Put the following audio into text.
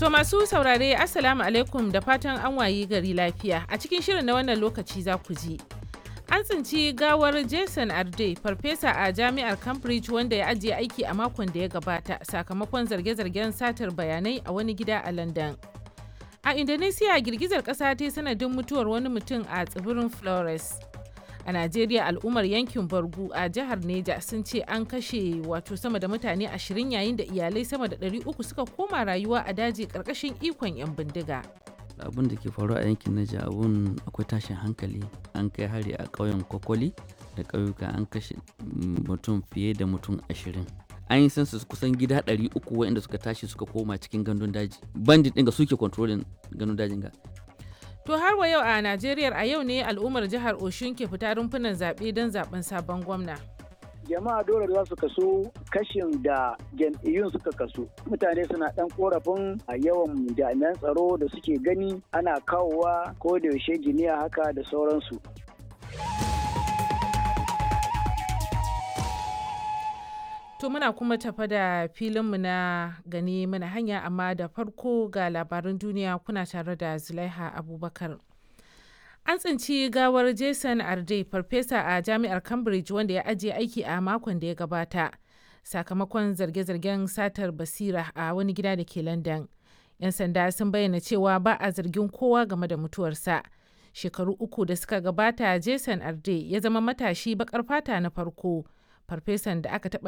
To masu saurare Assalamu alaikum da fatan an wayi gari lafiya. A cikin shirin na wannan lokaci za ku ji. An tsinci gawar Jason Arde, farfesa a jami'ar Cambridge wanda ya ajiye aiki a makon da ya gabata sakamakon zarge-zargen satar bayanai a wani gida a London. A Indonesia girgizar ƙasa ta sanadin mutuwar wani mutum a tsibirin Flores. A Najeriya al'ummar yankin Bargu a jihar Neja sun ce an kashe wato sama da mutane ashirin yayin da iyalai sama da 300 suka koma rayuwa a daji ƙarƙashin ikon 'yan bindiga. abin da ke faruwa a yankin Naija abun akwai tashin hankali an kai hari a ƙauyen Kokoli da ƙauyuka an kashe mutum fiye da mutum ashirin an yi census kusan gida ɗari uku waɗanda suka tashi suka koma cikin gandun daji bandit ɗin ga suke controlling gandun dajin ga To har wa yau a Najeriya a yau ne al'ummar jihar Oshun ke fita rumfunan zaɓe don zaɓen sabon gwamna. jama'a dole za su kaso kashin da jam'iyyun suka kaso mutane suna dan korafin a yawan jami'an tsaro da suke gani ana kawowa ko da yaushe giniya haka da sauransu To muna kuma tafa da filinmu na gani mana hanya amma da farko ga labaran duniya kuna tare da Zulaiha Abubakar. An tsinci gawar Jason Arde, farfesa a jami'ar Cambridge wanda ya ajiye aiki a makon da ya gabata, sakamakon zarge-zargen satar basira a wani gida da ke London. 'Yan sanda sun bayyana cewa ba a zargin kowa game da mutuwarsa. Shekaru uku da suka gabata, Jason Arde ya zama matashi bakar fata na farko, farfesan da aka taɓa